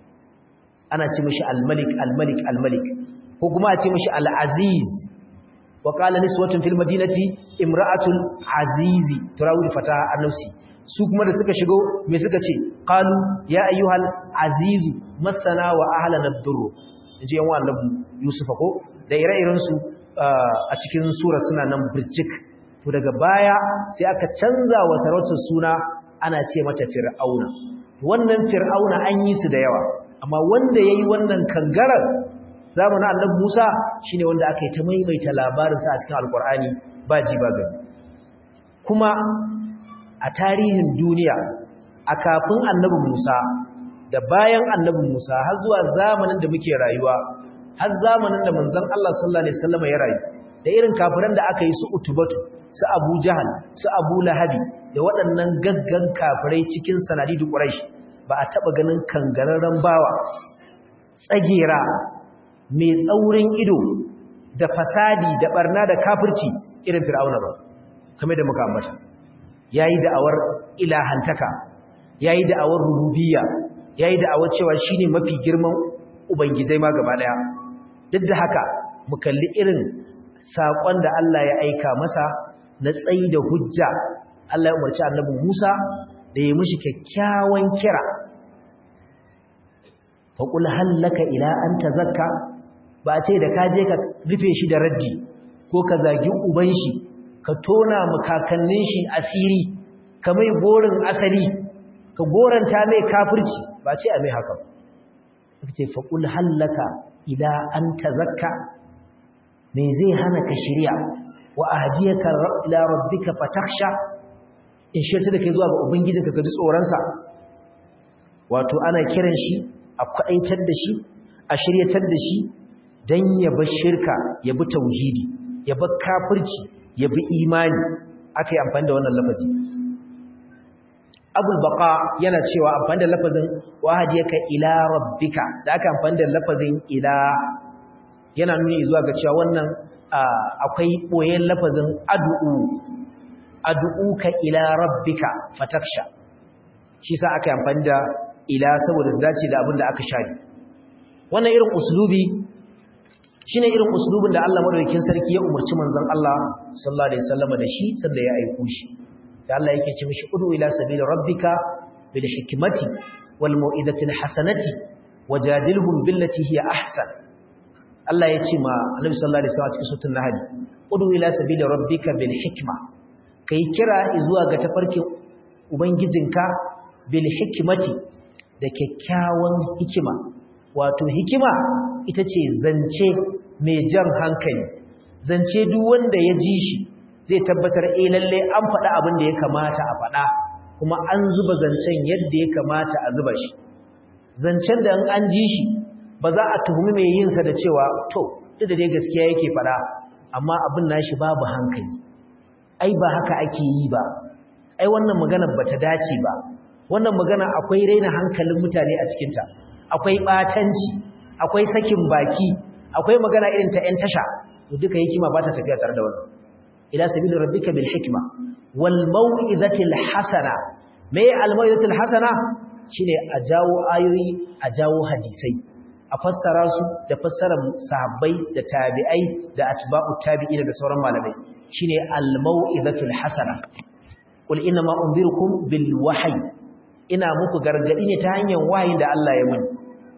ana ce mishi al-malik al-malik al-malik ko kuma a ce mishi al-aziz wa qala niswatun fil madinati imra'atul azizi turawil fata an-nafsi su kuma da suka shigo me suka ce qalu ya ayyuhal azizu masana wa ahlana ad-durr inji yan annabi yusufa ko da ire-iren su a cikin sura suna nan birjik to daga baya sai aka canza wa sarautar suna ana ce mata fir'auna wannan fir'auna an yi su da yawa amma wanda yayi wannan kangarar zamanin annabi Musa shine wanda aka yi ta maimaita labarin sa a cikin alqur'ani ba ji ba gani kuma a tarihin duniya a kafin annabi Musa da bayan annabi Musa har zuwa zamanin da muke rayuwa har zamanin da manzon Allah sallallahu alaihi wasallam ya rayu da irin kafiran da aka yi su utubatu su Abu Jahal su Abu Lahabi da waɗannan gaggan kafirai cikin sanadidu Quraysh ba a taba ganin kangararren bawa tsagera mai tsaurin ido da fasadi da barna da kafirci irin Fir'auna ba kamar da muka ambata yayi da'awar ilahantaka yayi da'awar rububiyya yayi da'awar cewa shine mafi girman ubangizai ma gaba daya duk da haka mu kalli irin sakon da Allah ya aika masa na tsayi da hujja Allah ya umarci annabi Musa da ya mishi kyakkyawan kira fa qul hallaka ila an tazakka ba ce da ka je ka rufe shi da raddi ko ka zagi uban shi ka tona makakannin shi asiri ka mai gorin asali ka goranta mai kafirci ba ce a mai haka ba ce faƙul hallaka ila an tazakka me zai hana ka shirya wa ahdiyaka ila rabbika fatakhsha in shirta da kai zuwa ga ubangijinka ka ji tsoronsa wato ana kiran shi a kwaɗaitar da shi a shiryatar da shi don ya bar shirka ya bi tauhidi ya bar kafirci ya bi imani aka yi amfani da wannan lafazi abul baka yana cewa amfani da lafazin wahadiyaka ila rabbika da aka amfani da lafazin ila yana nuni zuwa ga cewa wannan akwai boyen lafazin ad'u ad'uka ila rabbika fataksha shi sa aka amfani da ila saboda dace da abin da aka shari wannan irin uslubi shine irin uslubin da Allah madaukakin sarki ya umarci manzon Allah sallallahu alaihi wasallam da shi sanda ya aika shi da Allah yake ce mishi udu ila sabili rabbika bil hikmati wal mau'izati al hasanati wajadilhum billati hiya ahsan Allah ya ce ma Annabi sallallahu alaihi wasallam cikin suratul nahl udu ila sabili rabbika bil hikma kai kira zuwa ga tafarkin ubangijinka bil hikmati da kyakkyawan hikima wato hikima ita ce zance mai jan hankali zance duk wanda ya ji shi zai tabbatar eh lalle an faɗa abin da ya kamata a faɗa kuma an zuba zancen yadda ya kamata a zuba shi zancen da an ji shi ba za a tuhumi mai yin sa da cewa to duk da dai gaskiya yake faɗa amma abin nashi babu hankali ai ba haka ake yi ba ai wannan magana bata dace ba wannan magana akwai raina hankalin mutane a cikinta akwai batanci akwai sakin baki akwai magana irin ta 'yan tasha to duka hikima ba ta tafiya tare da wannan ila sabili rabbika bil hikma wal mau'izatil hasana me al mau'izatil hasana shine a jawo ayoyi a jawo hadisai a fassara su da fassarar sahabbai da tabi'ai da atba'u tabi'ina da sauran malamai shine al mau'izatul hasana qul inna ma unzirukum bil wahyi ina muku gargadi ne ta hanyar wahayin da Allah ya muni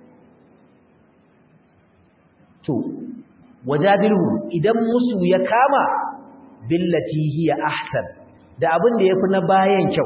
to wajadilhu idan musu ya kama billati hiya ahsan da abin da yafi na bayan kyau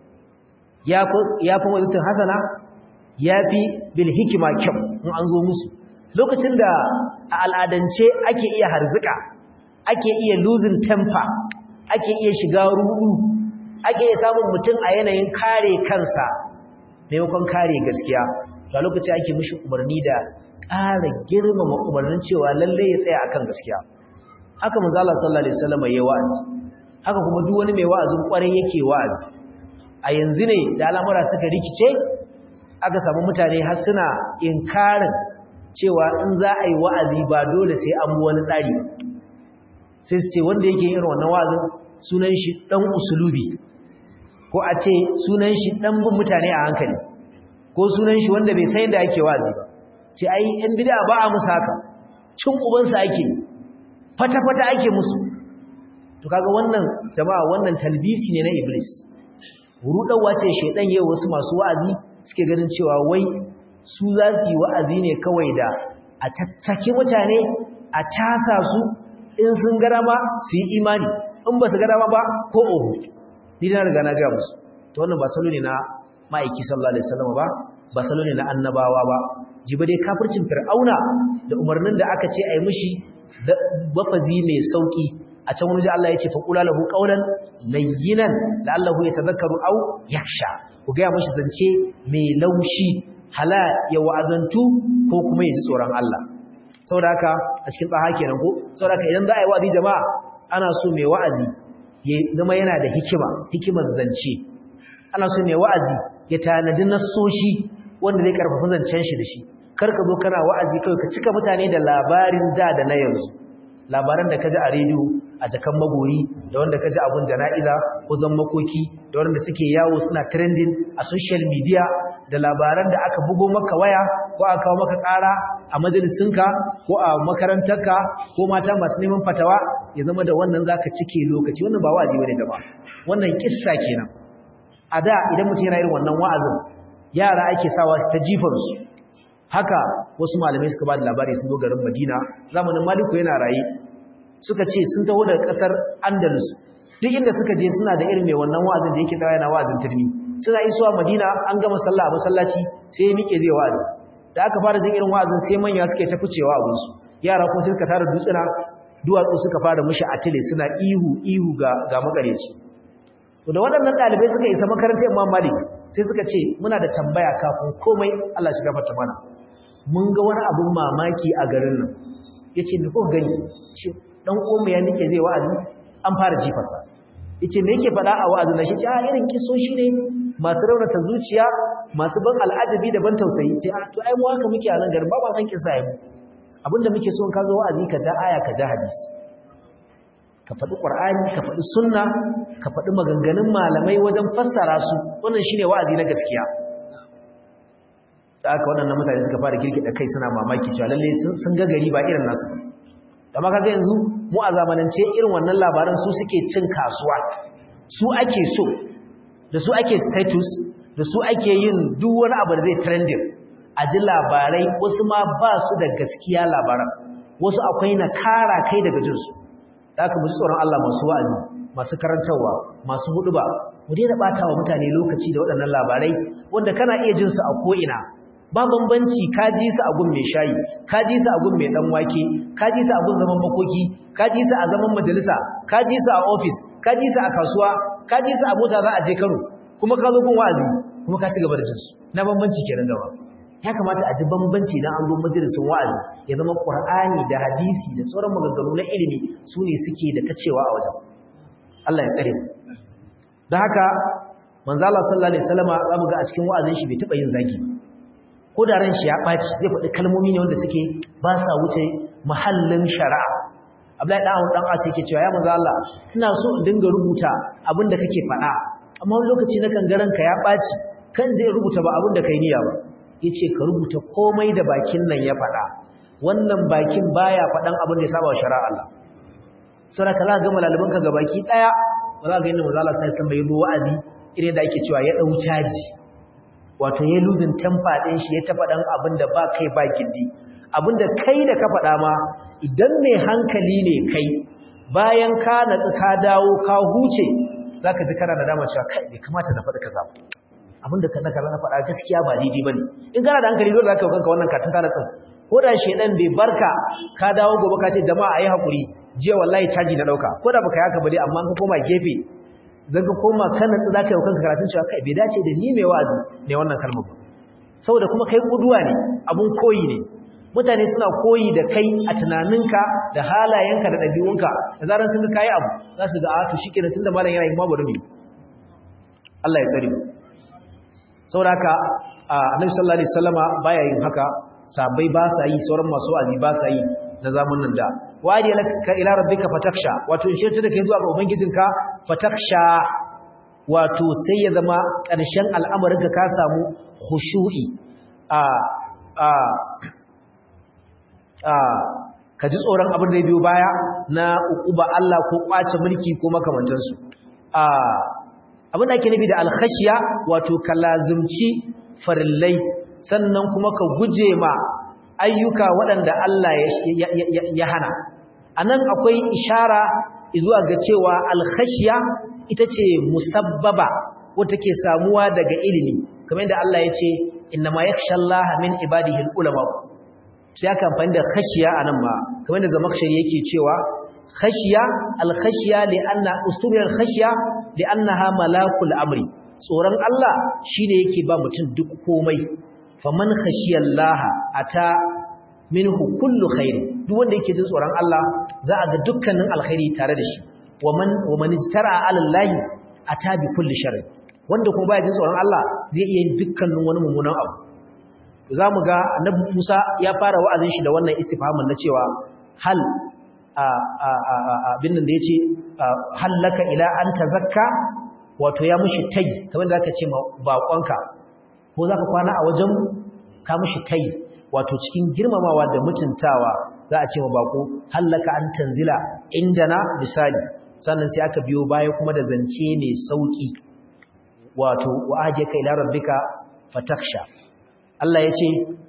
yafi yafi wajen hasana yafi bil hikima kyau in an zo musu lokacin da a al'adance ake iya harzuka ake iya losing temper ake iya shiga rudu ake iya samun mutum a yanayin kare kansa maimakon kare gaskiya a lokacin ake mishi umarni da ƙara girmama umarnin cewa lalle ya tsaya akan gaskiya haka manzo Allah sallallahu alaihi wasallam yayi wa'azi haka kuma duk wani mai wa'azin kwarai yake wa'azi a yanzu ne da al'amura suka rikice aka samu mutane har suna inkarin cewa in za a yi wa'azi ba dole sai an bi wani tsari sai su ce wanda yake irin wannan wa'azin sunan shi dan usulubi ko a ce sunan shi dan bin mutane a hankali ko sunan shi wanda bai san yadda ake wa'azi ba ce ai yan bid'a ba a musu haka cin ubansa ake fata-fata ake musu to kaga wannan jama'a wannan talbisi ne na iblis rudawa ce shedan yayin wasu masu wa'azi suke ganin cewa wai su za su yi wa'azi ne kawai da a tattake mutane a tasa su in sun gara ma su yi imani in ba su gara ma ba ko oho ni na riga na ga musu to wannan ba salo ne na ma'aiki sallallahu alaihi wasallam ba ba salo ne na annabawa ba jiba dai kafircin fir'auna da umarnin da aka ce ai mishi bafazi mai sauki a can wani da Allah ya ce fa qula lahu qawlan layyinan la'allahu yatadhakkaru aw yakhsha ku ga mishi zance mai laushi hala ya wa'azantu ko kuma ya ji tsoron Allah saboda haka a cikin tsaha kenan ko saboda haka idan za a yi wa'azi jama'a ana so mai wa'azi ya zama yana da hikima hikimar zance ana so mai wa'azi ya tanadi nassoshi wanda zai karfafa zancen shi da shi kar ka zo kana wa'azi kawai ka cika mutane da labarin da da na yanzu labaran da ka ji a rediyo a jakan magoyi da wanda ka ji abun jana'iza ko zan makoki da wanda suke yawo suna trending a social media da labaran da aka bugo maka waya ko aka kawo maka ƙara a majalisinka ko a makarantarka ko mata masu neman fatawa ya zama da wannan zaka cike lokaci wannan ba wa'azi bane jama'a wannan kissa kenan a da idan mutum yana irin wannan wa'azin yara ake sawa su ta jifansu haka wasu malamai suka ba da labari sun zo garin madina zamanin maliku yana raye suka ce sun taho daga kasar andalus duk inda suka je suna da irin mai wannan wa'azin da yake dawo yana wa'azin turmi suna isuwa madina an gama sallah a masallaci sai ya miƙe zai wa'azi da aka fara jin irin wa'azin sai manya suka ta ficewa a gunsu yara kuma sai suka tara dutsuna duwatsu suka fara mushi atile suna ihu ihu ga ga makareci to da waɗannan ɗalibai suka isa makarantar Imam Malik sai suka ce muna da tambaya kafin komai Allah shi gafarta mana mun ga wani abun mamaki a garin nan yace me kuka gani shi dan uwan ya nake zai wa'azi an fara jifarsa yace me yake faɗa a wa'azin nan shi ce a irin kisoshi ne masu raunata zuciya masu ban al'ajabi da ban tausayi ce a to ai mu haka muke a nan garin ba ba san kisa yi abinda muke so in ka zo wa'azi ka ja aya ka ja hadisi ka faɗi ƙwar'ani ka faɗi sunna ka faɗi maganganun malamai wajen fassara su wannan shine wa'azi na gaskiya da aka waɗannan mutane suka fara girgida kai suna mamaki cewa lalle sun ga gari ba irin nasu da maka ga yanzu mu a zamanance irin wannan labaran su suke cin kasuwa su ake so da su ake status da su ake yin duk wani abu da zai trending a ji labarai wasu ma ba su da gaskiya labaran wasu akwai na kara kai daga jinsu da aka muji tsoron Allah masu wa'azi masu karantarwa masu huduba mu daina bata wa mutane lokaci da waɗannan labarai wanda kana iya jin su a ko'ina ba bambanci ka ji su a gun mai shayi ka ji su a gun mai dan wake ka ji su a gun zaman makoki ka ji su a zaman majalisa ka ji su a ofis ka ji su a kasuwa ka ji su a mota za a je Kano kuma ka zo gun wa'azi kuma ka ci gaba da jin su na bambanci kenan gaba ya kamata a ji bambanci dan an zo majalisin wa'azi ya zama Qur'ani da hadisi da sauran maganganu na ilimi su ne suke da tacewa a wajen Allah ya tsare mu don haka manzo Allah sallallahu alaihi wasallama zamu ga a cikin wa'azin shi bai taba yin zagi ko da ran shi ya ɓaci zai faɗi kalmomi ne wanda suke ba sa wuce mahallin shari'a Abdullahi dan Abu dan As yake cewa ya manzo Allah ina so in dinga rubuta abin da kake faɗa amma wani lokaci na kangaran ka ya ɓaci kan zai rubuta ba abin da kai niyya ba yace ka rubuta komai da bakin nan ya faɗa wannan bakin baya faɗan abin da ya saba wa shari'a Allah saboda ka za ga malalaban ka gabaki daya ba za ga yadda manzo Allah sai bai zo wa'azi irin da ake cewa ya dau caji wato ya losing temper din shi ya ta faɗan abin da ba kai ba gindi abin da kai da ka faɗa ma idan mai hankali ne kai bayan ka natsu ka dawo ka huce zaka ji kana da dama cewa kai bai kamata na faɗi kaza abin da ka na faɗa gaskiya ba daidai bane in kana da hankali dole zaka yi kanka wannan katin ta natsin ko da shedan bai barka ka dawo gobe ka ce jama'a ayi hakuri jiya wallahi caji na dauka ko da baka yi haka ba dai amma ka koma gefe zan ka koma kana tsi zaka yi kanka karatun cewa kai bai dace da ni mai wa'azi ne wannan kalmar ba saboda kuma kai kuduwa ne abun koyi ne mutane suna koyi da kai a tunaninka da halayenka da ɗabi'unka da zaran sun ga kayi abu za su ga a to shikenan tunda malam yana yi ma bari mu Allah ya tsare mu saboda haka annabi sallallahu alaihi wasallama baya yin haka sabai ba sa yi sauran masu wa'azi ba sa yi na zamanin da wadi laka ila rabbika fataksha wato in shirta da kai zuwa ga ubangijinka fataksha wato sai ya zama ƙarshen al'amarinka ka samu khushu'i a a a ka ji tsoron abin da ya biyo baya na uquba Allah ko kwace mulki ko makamantansu a abin da ake nufi da alkhashiya wato kalazumci farillai sannan kuma ka guje ma ayyuka waɗanda Allah ya hana a nan akwai ishara zuwa ga cewa alkhashiya ita ce musabbaba wata ke samuwa daga ilimi kamar yadda Allah ya ce inna ma yakhsha Allah min ibadihi ulama sai aka amfani da khashiya anan ma kamar yadda zamakshari yake cewa khashiya alkhashiya li anna ustubiyar khashiya li annaha malakul amri tsoron Allah shine yake ba mutum duk komai faman khashiyallaha ata minhu kullu khair duk wanda yake jin tsoron Allah za a ga dukkanin alkhairi tare da shi waman waman istara ala Allah ata bi kulli sharr wanda kuma baya jin tsoron Allah zai iya yin dukkanin wani mummunan abu zamu ga annabi Musa ya fara wa'azin shi da wannan istifhamin na cewa hal a a a abin nan da yace hal laka ila an tazakka wato ya mushi tai kamar da zaka ce ma bakonka ko za ka kwana a wajen ka mishi tai wato cikin girmamawa da mutuntawa za a ce ma bako hallaka an tanzila indana misali sannan sai aka biyo baya kuma da zance mai sauki wato wa ajaka ila rabbika fataksha Allah ya ce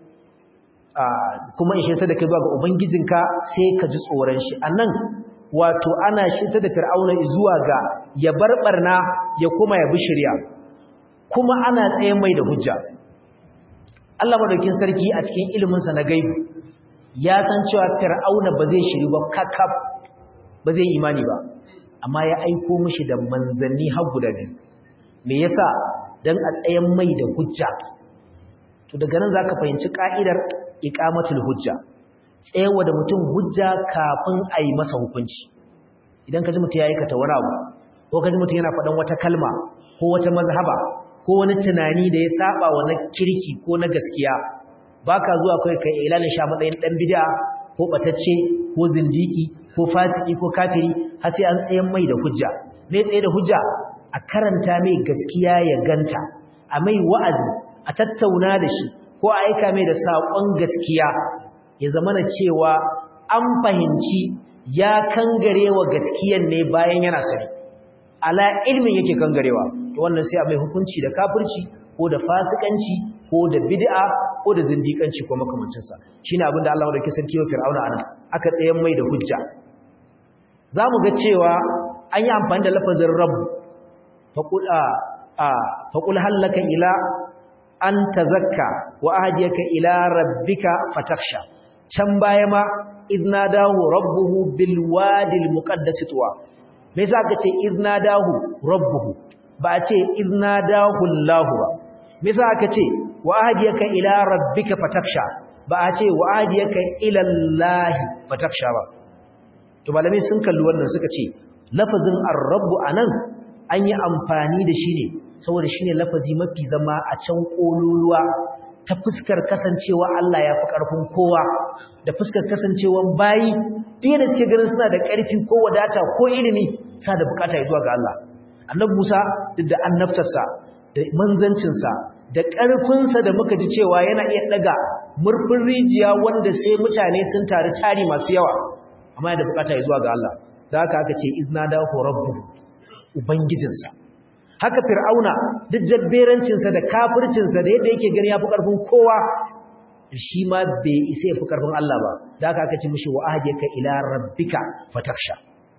kuma in shirta da kai zuwa ga ubangijinka sai ka ji tsoron shi anan wato ana shirta da fir'auna zuwa ga ya barbarna ya koma ya bi shari'a kuma ana tsaye mai da hujja Allah madaukin sarki a cikin iliminsa na gaibu ya san cewa fir'auna ba zai shiri ba kakaf ba zai imani ba amma ya aiko mishi da manzanni har guda biyu me yasa dan a tsayen mai da hujja to daga nan zaka fahimci ka'idar iqamatul hujja tsayawa da mutum hujja kafin a yi masa hukunci idan ka ji mutum ya aikata wani abu ko ka ji mutum yana faɗan wata kalma ko wata mazhaba ko wani tunani da ya saba wa na kirki ko na gaskiya baka zuwa kai kai ilanin sha matsayin dan bid'a ko batacce ko zindiki ko fasiki ko kafiri har sai an tsayen mai da hujja me tsaye da hujja a karanta mai gaskiya ya ganta a mai wa'azi a tattauna da shi ko a aika mai da saƙon gaskiya ya zama na cewa an fahimci ya kangarewa gaskiyan ne bayan yana sani ala ilmin yake kangarewa to wannan sai a mai hukunci da kafirci ko da fasikanci ko da bid'a ko da zindikanci ko makamancin sa shine abin da Allah ya dauke sarki wa Fir'auna anan aka tsayen mai da hujja zamu ga cewa an yi amfani da lafazin rabb faqul a faqul halaka ila an tazakka wa ahdiyaka ila rabbika fatakhsha can baya ma idnadahu rabbuhu bil wadi al muqaddas tuwa me yasa aka ce idnadahu rabbuhu ba a ce idnadahu Allah ba me yasa aka ce wa ahdiyaka ila rabbika fatakhsha ba a ce wa ahdiyaka ila Allah fatakhsha ba to malamai sun kalli wannan suka ce lafazin ar-rabb anan an yi amfani da shi ne saboda shine lafazi mafi zama a can kololuwa ta fuskar kasancewa Allah ya fi ƙarfin kowa da fuskar kasancewan bayi fiye da suke ganin suna da ƙarfi ko wadata ko ilimi sa da bukata ya zuwa ga Allah annabi Musa duk da annabtarsa da manzancinsa da ƙarfinsa da muka ji cewa yana iya daga murfin rijiya wanda sai mutane sun tari tari masu yawa amma yana da bukata ya zuwa ga Allah da haka aka ce izna da rabbu ubangijinsa haka fir'auna duk jabberancinsa da kafircinsa da yadda yake gani ya fi ƙarfin kowa shi ma bai isa ya fi ƙarfin Allah ba da aka aka ci mishi wa ahadiyaka ila rabbika fataksha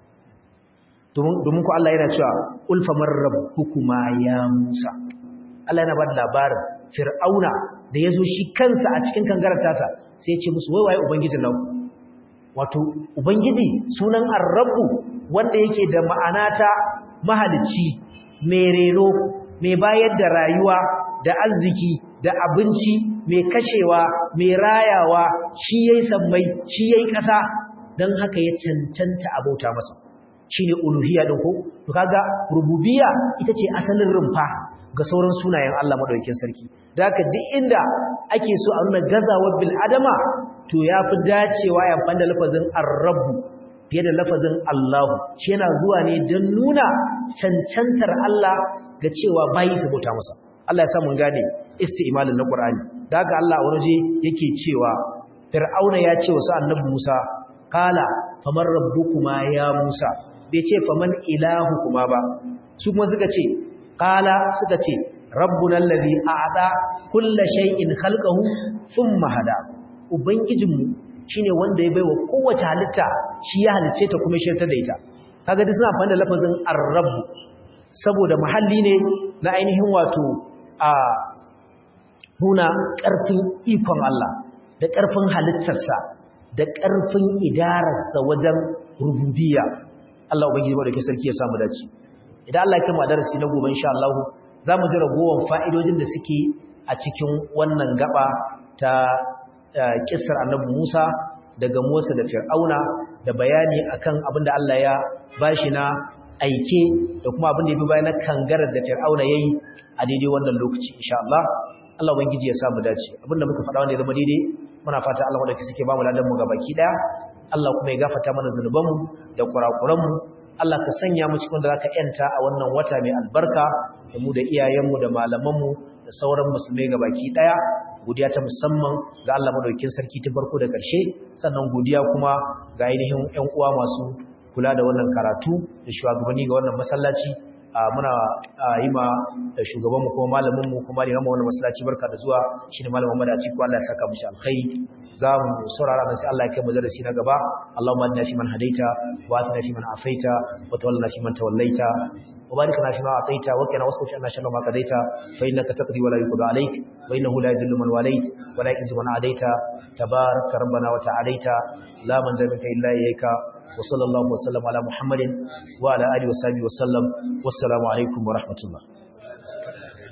domin ku Allah yana cewa ulfa man rabbukuma ya Musa Allah yana ba da labarin fir'auna da ya zo shi kansa a cikin kangarar tasa sai ya ce musu wai waye ubangijin nan wato ubangiji sunan ar-rabbu wanda yake da ma'ana ta mahalicci mai reno mai bayar da rayuwa da arziki da abinci mai kashewa mai rayawa shi yayi sammai shi yayi ƙasa dan haka ya cancanta abauta masa shine uluhiyya din ko to kaga rububiyya ita ce asalin rumfa ga sauran sunayen Allah madaukakin sarki da haka duk inda ake so a nuna gazawar bil adama to yafi dacewa ya fanda lafazin ar-rabb fiye da lafazin Allahu shi yana zuwa ne don nuna cancantar Allah ga cewa bayi su bauta masa Allah ya sa mun gane isti'malin na Qur'ani da haka Allah a waje yake cewa Fir'auna ya ce wa annabi Musa qala faman rabbukuma ya Musa bai ce faman ilahukuma ba su kuma suka ce qala suka ce rabbuna allazi a'ta kulla shay'in khalqahu thumma hada ubangijinmu shine wanda ya baiwa kowace halitta shi ya halicce ta kuma shirtar da ita kaga duk suna amfani da lafazin ar-rabb saboda mahalli ne na ainihin wato a nuna ƙarfin ikon Allah da ƙarfin halittarsa da ƙarfin idararsa wajen rububiyya Allah ubangiji ba da ke sarki ya samu dace idan Allah ya kama darasi na gobe insha Allah za mu ji ragowar fa'idojin da suke a cikin wannan gaba ta kissar annabi Musa daga Musa da Fir'auna da bayani akan abin da Allah ya bashi na aike da kuma abin da ya bi bayan kangarar da Fir'auna yayi a daidai wannan lokaci insha Allah Allah ubangiji ya samu dace abin da muka faɗa wanda ya zama daidai muna fata Allah wanda suke ba mu ladan mu gabaki daya Allah kuma ya gafarta mana zanubanmu da kurakuranmu Allah ka sanya mu cikin da zaka yanta a wannan wata mai albarka da mu da iyayenmu da malamanmu da sauran musulmai gabaki daya godiya ta musamman ga Allah madaukakin sarki ta farko da ƙarshe sannan godiya kuma ga ainihin ƴan uwa masu kula da wannan karatu da shugabanni ga wannan masallaci muna yi ma shugabanmu kuma malaminmu kuma limamu wannan masallaci barka da zuwa shine malamin madaci ko Allah ya saka mishi alkhairi za mu saurara nan sai Allah ya kai mu darasi na gaba Allahumma inna fi man hadaita wa atina fi man afaita wa tawallana fi man tawallaita wa barik lana fi ma ataita wa qina wasrif anna sharra ma qadaita fa innaka taqdi wa la yuqda alayk wa innahu la yadhillu man walayt wa la yu'izzu man adaita tabarak rabbana wa ta'alaita la man zamika illa ilayka wa sallallahu wa sallam ala muhammadin wa ala alihi wa sahbihi wa sallam wassalamu alaikum wa rahmatullah